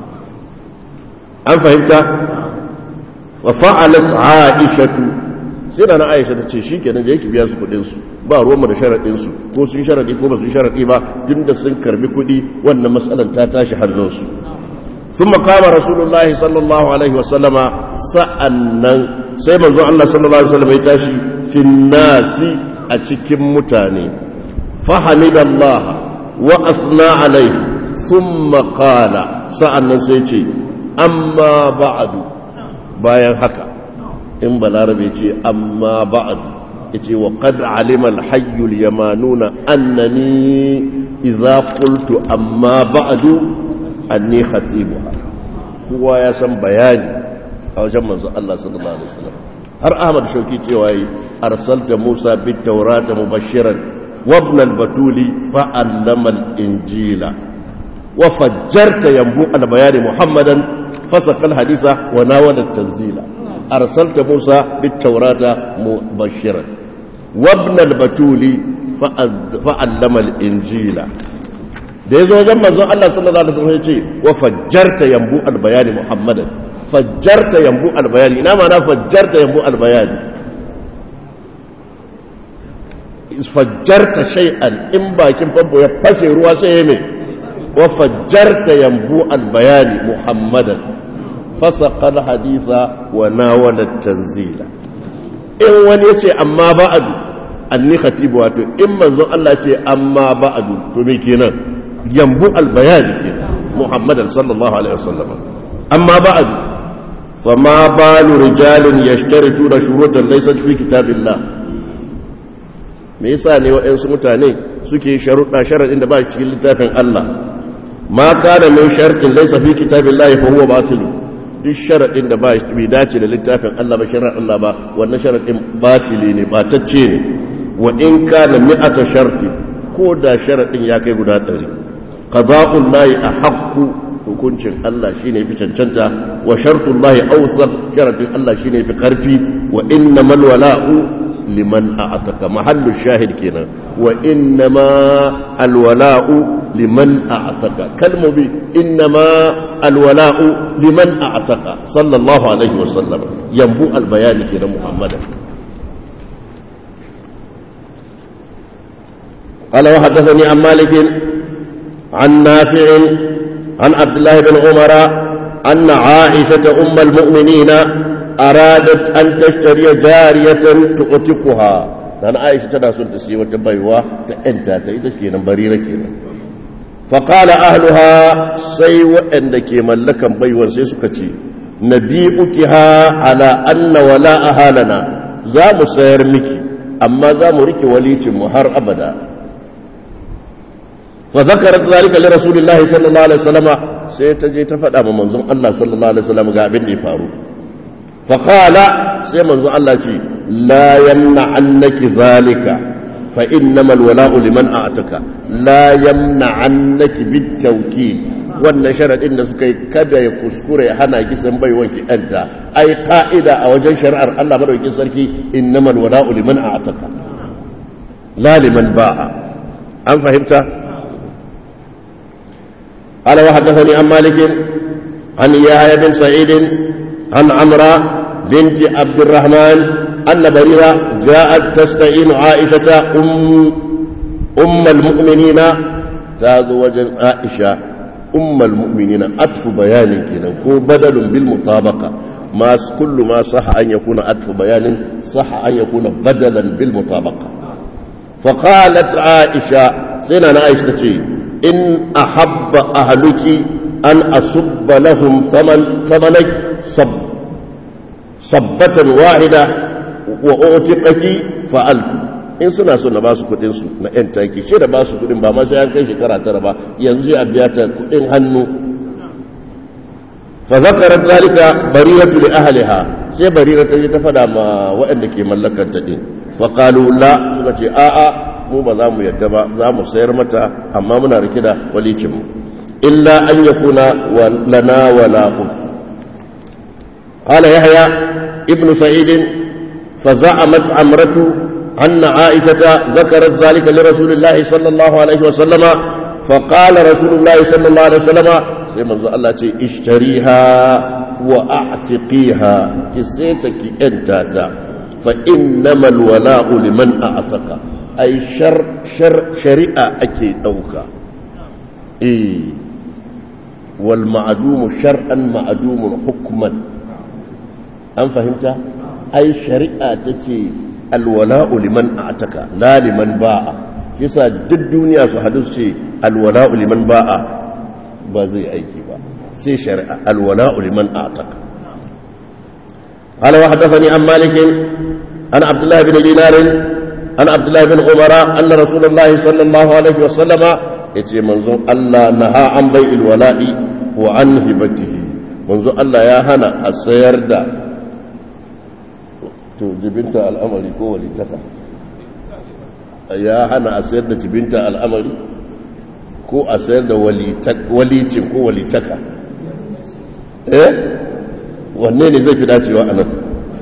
an fahimta wa fa'alat aishatu sai da na aisha ta ce shi kenan da yake biya su kudinsu ba ruwanmu da sharaɗinsu ko sun sharaɗi ko ba sun sharaɗi ba tun da sun karbi kuɗi wannan matsalar ta tashi hannunsu sun makama rasulullahi sallallahu alaihi wasallama sa'annan sai manzo Allah sallallahu alaihi wasallam ya tashi finnasi a cikin mutane fahimidallaha wa asna alaihi thumma qala sa'annan sai ce amma ba'du bayan haka in balarabe ce amma ba'du yace wa qad alima al-hayy al-yamanuna annani idza qultu amma ba'du anni khatibuha kowa ya san bayani a wajen manzo Allah sallallahu alaihi wasallam har Ahmad Shauki cewa yi arsalta Musa bit tawrata mubashiran wa ibn al-batuli fa allama al-injila wa fajjarta yanbu al-bayani Muhammadan fasakal hadisa wa nawala at-tanzila arsalta Musa bit tawrata mubashiran wa ibn al-batuli fa allama al-injila da ya zo wajen manzon Allah sallallahu alaihi wasallam ya ce wa fajjarta yambu albayani muhammadan fajjarta yambu albayani ina ma na fajjarta yambu albayani fajjarta shay'an in bakin famfo ya fashe ruwa sai ya mai wa fajjarta yambu albayani muhammadan fasaqa alhaditha wa nawala tanzila in wani yace amma ba'du anni khatibu wato in manzon Allah ce amma ba'du to me kenan ينبوء البيان كده محمد صلى الله عليه وسلم أما بعد فما بال رجال يشترطون شروطا ليست في كتاب الله me yasa ne waɗansu mutane suke sharuɗa sharaɗin da ba shi cikin littafin Allah ma kana min shartin laysa fi kitabillahi fa huwa batil duk sharaɗin da ba shi bai dace da littafin Allah ba shari'ar Allah ba wannan sharaɗin batili ne batacce ne wa in kana mi'ata sharti ko da sharaɗin ya kai guda ɗari qada'ul lahi ahqqu hukuncin Allah shine fi cancanta wa shartul lahi awsaq sharadin Allah shine fi karfi wa innamal wala'u liman a'taka mahallu shahid kenan wa innama alwala'u liman a'taka kalmu bi innama alwala'u liman a'taka sallallahu alaihi wa sallam yambu albayani kenan muhammadan قال وحدثني عن مالك عن نافع عن عبد الله بن عمر أن عائشة أم المؤمنين أرادت أن تشتري جارية تؤتقها لأن عائشة تناسل تسي وتبيوا تأنتا تأيدش بريرة كينا فقال أهلها سيوى أنك ملكا بيوا سيسكتي نبيئتها على أن ولاءها لنا زام سيرمك أما زام رك وليت مهر أبدا فذكرت ذلك لرسول الله صلى الله عليه وسلم سيتجي تفدى من منظوم الله صلى الله عليه وسلم قابل فارو فقال سي منظوم الله شيء لا يمنعنك ذلك فإنما الولاء لمن أعتك لا يمنعنك بالتوكيد wannan sharaɗin da suka yi kada ya kuskure hana kisan bai wanki ɗanta ai ka'ida a wajen shari'ar Allah madaukakin sarki innamal wala'u liman a'taka la liman ba'a an fahimta قال وحدثني عن مالك عن يحيى بن سعيد عن عمرو بنت عبد الرحمن أن بريرة جاءت تستعين عائشة أم أم المؤمنين تزوج عائشة أم المؤمنين أطف بيان كده هو بدل بالمطابقة ما كل ما صح أن يكون أطف بيان صح أن يكون بدلا بالمطابقة فقالت عائشة سنة عائشة in ahabba ahluki an asubba lahum thamanak sabbatan wahida wa utiqaki fa'altu in suna so na ba su kudin su na yan taki ce da ba su kudin ba ma sai an kai shekara tara ba yanzu a biya ta kudin hannu fa zakarat zalika bariratu li ahliha sai barira ta je ta fada ma waɗanda ke mallakar ta din fa qalu la suka ce a'a mu ba za mu yadda ba za mu sayar mata amma muna rike da walicinmu illa an ya kuna lana wala uku qala yahya ibn sa'id fa za'amat amratu anna aisha zakarat zalika li rasulillahi sallallahu alaihi wa sallama fa qala rasulullahi sallallahu alaihi wa sallama sai manzo Allah ce ishtariha wa a'tiqiha ki sai ta ki enta ta fa innamal wala'u liman a'taka ai shar shar shari'a ake dauka eh wal ma'dum shar'an ma'dum hukman an fahimta ai shari'a tace al wala'u liman a'taka la liman ba'a kisa duk duniya su hadu ce al wala'u liman ba'a ba zai aiki ba sai shari'a al wala'u liman a'taka قال وحدثني عن مالك عن عبد الله بن دينار عن عبد الله بن عمر أن رسول الله صلى الله عليه وسلم يتي منظور الله نهى عن بيع الولاء وعن هبته منظور الله يا هنا السير دا to jibinta al'amari ko walitaka ya hana a sayar da jibinta al'amari ko a sayar da walicin ko walitaka eh wanne ne zai fi dacewa a nan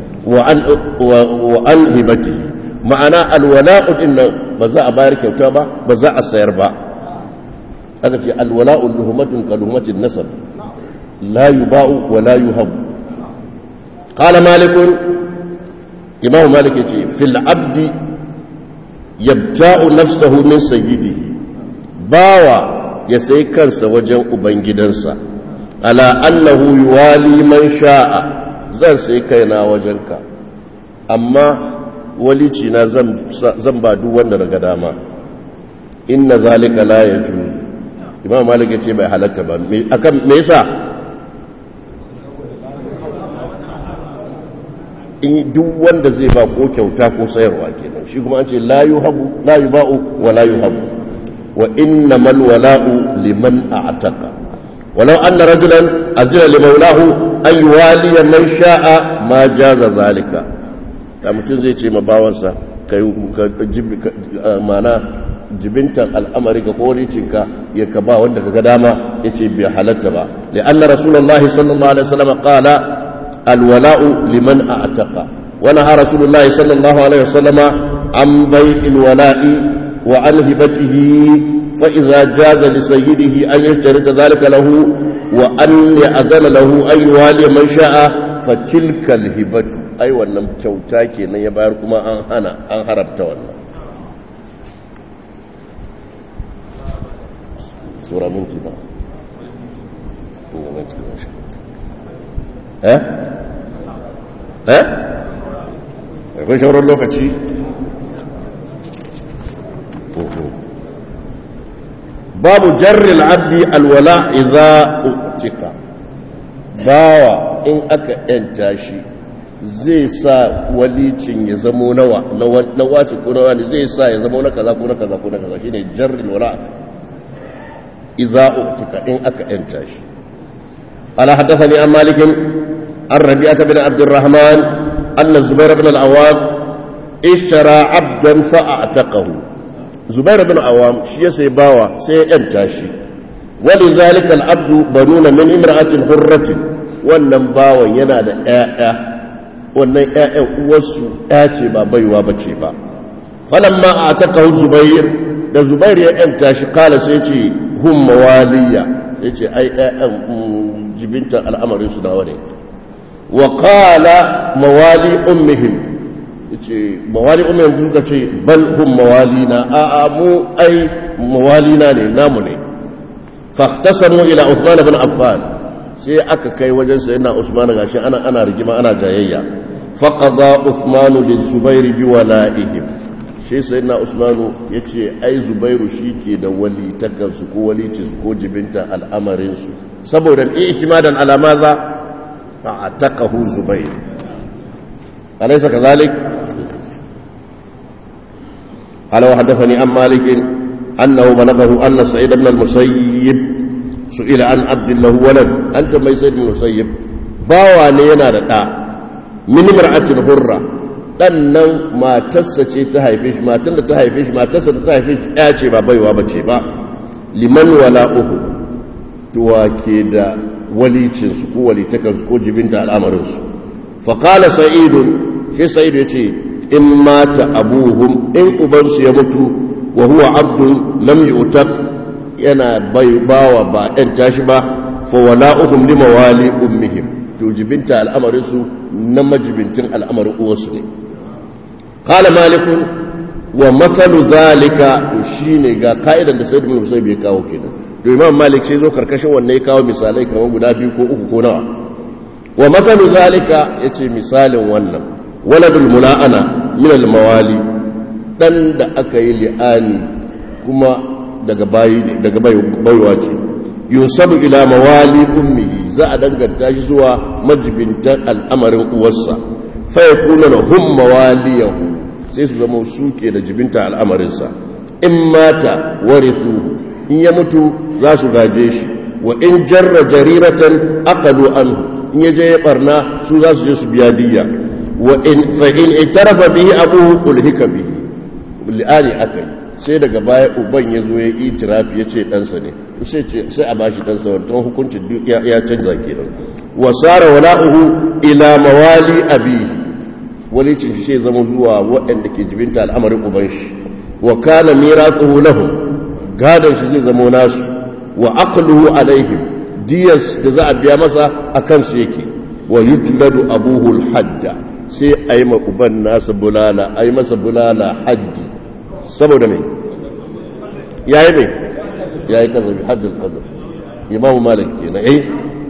wa an hibati ma'ana alwala'u din nan ba za a bayar kyauta ba ba za a sayar ba aka ce alwala'u luhumatun ka luhumatin nasab la yuba'u wa la yuhabu qala malik imam malik yace fil abdi yabta'u nafsahu min sayyidihi bawa ya sai kansa wajen ubangidansa ala annahu yuwali man sha'a zan sai kaina wajenka amma walici na zan ba duk wanda daga dama inna zalika la yajuz imam malik yace bai halatta ba me akan me yasa in duk wanda zai ba ko kyauta ko sayarwa kenan shi kuma an ce la yuhabu la yuba'u wa la yuhabu wa innamal wala'u liman a'taqa ولو أن رجلا أذن لمولاه أن يوالي من شاء ما جاز ذلك da mutum zai ce mabawansa ka mana jibintan al'amari ga koricinka ya ka ba wanda ka ga dama ya ce bai halatta ba li'anna rasulullahi sallallahu alaihi wasallam qala alwala'u liman a'taqa wa naha rasulullahi sallallahu alaihi wasallam an bai'il wala'i wa an hibatihi فإذا جاز لسيده أن يشترط ذلك له وأن يأذن له أن يوالي من شاء فتلك الهبة أي wannan kyauta kenan ya bayar kuma an hana an harabta wannan sura minti ba eh eh akwai shawarar lokaci babu jarril abdi alwala idza utika bawa in aka yanta shi zai sa walicin ya zamo nawa na wace ko nawa ne zai sa ya zamo na kaza ko na kaza ko na kaza shine jarril wala idza utika in aka yanta shi ala hadathani an malik an rabi'ah bin abd الرحمن anna zubair ibn al-awwab ishtara 'abdan fa'ataqahu zubair bin awam shi ya sai bawa sai ya yanta shi wani zalika al'abdu baruna min imra'atin hurratin wannan bawan yana da ƴaƴa wannan ƴaƴan uwarsu ƴa ce ba baiwa ba ce ba falamma a taka zubair da zubair ya yanta shi kala sai ce hum mawaliya ya ce ai ƴaƴan jibinta al'amarin su nawa ne wa kala mawali ummihim ce mawali umar yanzu suka ce bal hum mawalina a a mu ai mawalina ne namu ne fahtasamu ila Usman ibn Affan sai aka kai wajen sayyidina Usman gashi ana ana rigima ana jayayya faqada Usman lil Zubair bi wala'ihim shi sayyidina Usman yace ai Zubairu shike da wali takansu ko walici su ko jibinta al'amarin su saboda i'timadan ala maza fa'ataqahu Zubair alaysa kadhalik قال وحدثني عن مالك أنه بلغه أن سعيد بن المسيب سئل عن عبد الله ولد أنت ما سيد بن المسيب باوا نينا دا من امرأة حرة dannan matarsa ce ta haife shi matan da ta haife shi matarsa da ta haife shi ya ce ba baiwa ba ce ba liman wala uku tuwa ke da walicinsu ko walitakansu ko jibinta al'amarinsu faƙala sa'idun shi sa'idu ya ce in mata abuhum in ubansu ya mutu wa huwa abdun lam yu'tab yana bai bawa ba ɗan tashi ba fa wala'uhum li mawali ummihim to jibinta al'amarin su na majibintin al'amarin uwarsu ne qala malik wa mathalu zalika shine ga ka'idan da sayyid ibn musayyib ya kawo kenan to imam malik sai zo karkashin wannan ya kawo misalai kamar guda biyu ko uku ko nawa wa mathalu zalika yace misalin wannan waladul mula'ana min al mawali dan da aka yi li'ani kuma daga bayi daga baiwa ce yusabu ila mawali ummihi za a danganta shi zuwa majibintan al'amarin uwarsa fa yakuna lahum mawaliyahu sai su zama suke da jibinta al'amarinsa in mata warithu in ya mutu za su gaje shi wa in jarra jariratan aqalu anhu in ya je ya barna su za su je su biya diya wa in fa in itarafa bihi abuhu ulhika bihi li'ani akai sai daga baya uban ya zo ya yi itirafi ya ce ɗansa ne sai a bashi ɗansa wantan hukuncin ya canza kenan wasara wala'uhu ila mawali abihi walicin shi sai zama zuwa waɗanda ke jibinta al'amarin uban shi wa kana miratsuhu lahum gadon shi zai zama nasu wa aqluhu alaihim diyas da za a biya masa akan su yake wa yudladu abuhu al-hadda sai ayi ma uban nasa bulala ayi masa bulala haddi saboda mai yayi mai yayi kazabi haddul qadr imamu malik kenan eh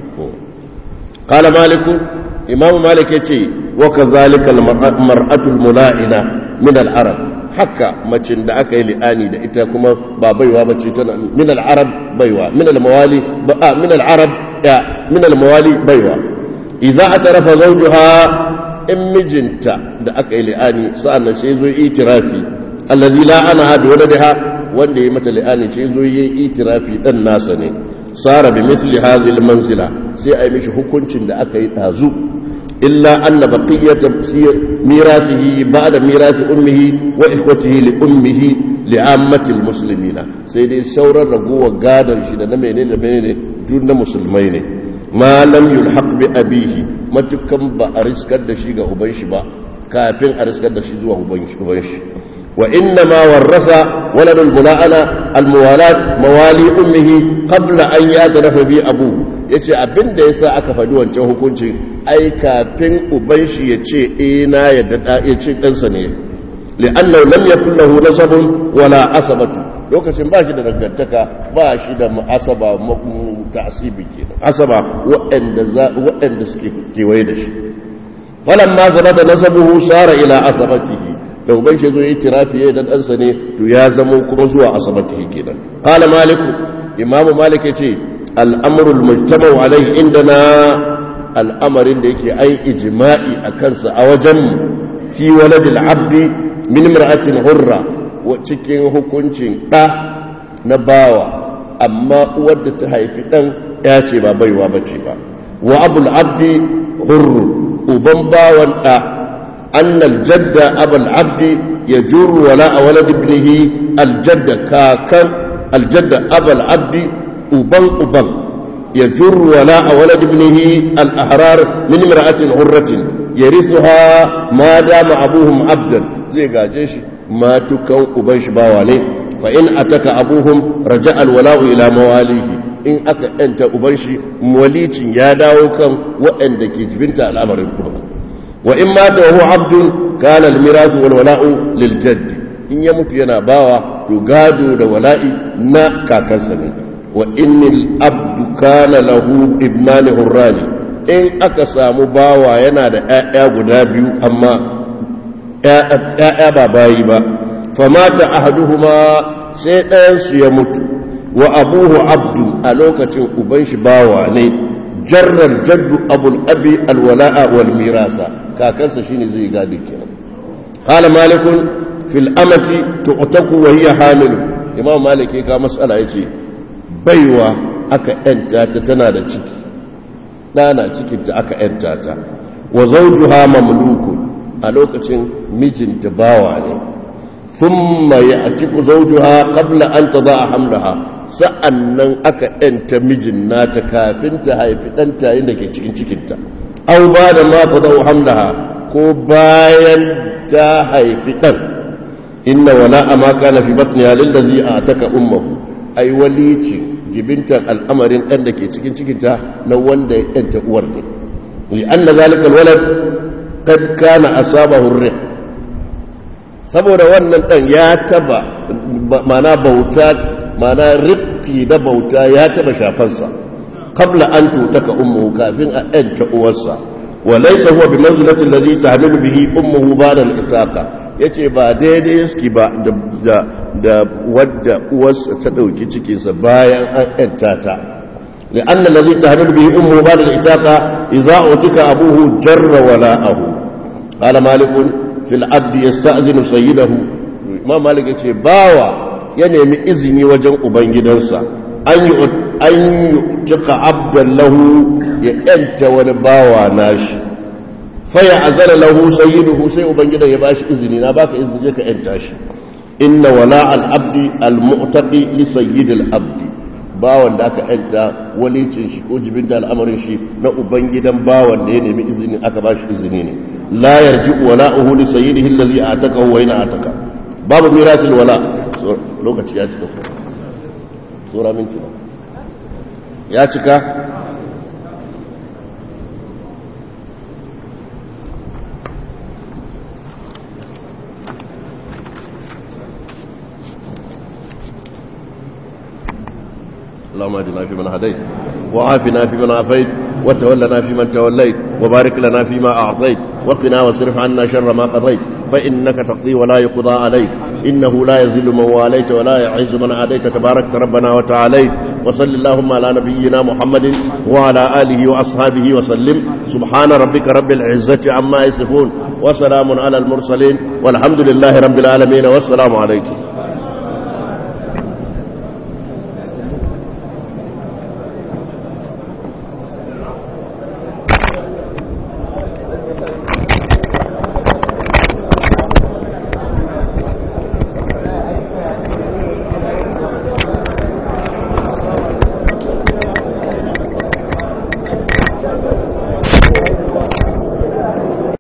qala malik imamu malik yace wa kadhalika al-mar'atu al-mula'ina min al-arab haka macin da aka yi li'ani da ita kuma ba baiwa bace tana min al-arab baiwa min al-mawali ba min al-arab ya min al-mawali baiwa idza atarafa zawjuha in mijinta da aka yi li'ani sa'annan sai zo itirafi allazi la ana hadu waladaha wanda ya mata li'ani sai zo yi itirafi dan nasa ne sara bi misli hadhihi al-manzila sai ai mishi hukuncin da aka yi dazu إلا أن بقية ميراثه بعد ميراث أمه وإخوته لأمه لعامة المسلمين سيدي سورة رقوة قادر شدة نمينين نمينين دون مسلمين ما لم يلحق بأبيه ما تكم بأرسك الدشيق أبنش با كافين أرسك الدشيق أبنش أبنش وإنما ورث ولد الملاعنة الموالاة موالي أمه قبل أن يعترف به أبوه ya ce abin da ya sa aka faɗi wancan hukuncin ai kafin uban shi ya ce e na yadda ya ce ɗansa ne li'annan lam ya kullahu nasabun wala asabatu lokacin ba shi da dangantaka ba shi da asaba ta'asibi kenan asaba waɗanda suke kewaye da shi falan ma zama da nasabuhu sara ila asabatihi da uban shi zo yi tirafi ya dan ɗansa ne to ya zama kuma zuwa asabatihi kenan qala maliku imamu malik ya ce al'amurul mujtamau alaihi indana al'amarin da yake ai ijima'i a kansa a wajen fi waladil abdi min mar'atin hurra cikin hukuncin ɗa na bawa amma uwar da ta haifi ɗan ya ce ba baiwa ba ce ba wa abul abdi hurru uban bawan ɗa annal jadda abul abdi ya juru wala a walad ibnihi aljadda kakan aljadda abul abdi uban uban ya jurru wala a walad ibnihi al-ahrar min imra'atin hurratin yarithuha ma dama abuhum abdan zai gaje shi ma tukan uban shi bawa ne fa in ataka abuhum raja al-wala'u ila mawalihi in aka yanta uban shi walicin ya dawo kan waɗanda ke jibinta al'amarin kuma wa in mata huwa abdun kana al-mirasu wal wala'u lil jaddi in ya mutu yana bawa to gado da wala'i na kakansa ne wa innil abdu kana lahu ibnani hurrani in aka samu bawa yana da ƴaƴa guda biyu amma ƴaƴa ba bayi ba famata ahaduhuma sai ɗayan su ya mutu wa abuhu abdu a lokacin uban shi bawa ne jarrar jaddu abul abi alwala'a wal mirasa kakansa shine zai gadi kenan qala malikun fil amati tu'taku wa hiya hamilu imam malik ya ka mas'ala yace baiwa aka ‘yanta ta tana da ciki ɗana cikinta aka ‘yanta ta wa zaujuha mamluku a lokacin mijinta bawa ne sun mai a ciku zaujuha kabla an ta za a hamlaha sa'an nan aka ‘yanta mijin nata kafin ta haifi ɗanta yin da ke cikin cikinta au ba da ma ta zau hamlaha ko bayan ta haifi ɗan inna wala a maka na fi batniya lillazi a taka ummahu ai walici jibintar al'amarin ɗan da ke cikin cikinta na wanda ya ɗanta uwar ne li an da zalika walad kad kana asaba hurri saboda wannan ɗan ya taba mana bauta mana rikki da bauta ya taba shafansa qabla an tutaka ummuhu kafin a ɗanta uwarsa wa laysa huwa bi manzilati alladhi tahmilu bihi ummuhu ba'da al-itaqa yace ba daidai yake ba da da wadda uwarsa ta dauki cikin sa bayan an ɗanta ta لأن الذي تهدد به أمه بعد الإتاقة إذا أعتك أبوه جر ولاءه قال مالك في العبد يستأذن سيده ما مالك يقول باوى ينمي إذني وجن أبنجدنسا أن يؤتق عبدا له يأنت ونباوى ناشي فيعذر له سيده سي أبنجدا يباش إذني نباك إذن جيك أنتاشي إن ولاء العبد المؤتقي لسيد العبد bawan da aka yanta walicin shi ko jibinta al'amarin shi na ubangidan bawan da ya nemi izini aka ba shi izini ne la yarji wala uhu li sayyidihi allazi ataka wa ina ataka babu mirasil wala lokaci ya cika sura minti ya cika اللهم اهدنا فيمن هديت وعافنا فيمن عافيت وتولنا فيمن توليت وبارك لنا فيما أعطيت وقنا واصرف عنا شر ما قضيت فإنك تقضي ولا يقضى عليك إنه لا يذل من واليت ولا يعز من عاديت تبارك ربنا وتعاليت وصل اللهم على نبينا محمد وعلى آله وأصحابه وسلم سبحان ربك رب العزة عما يصفون وسلام على المرسلين والحمد لله رب العالمين والسلام عليكم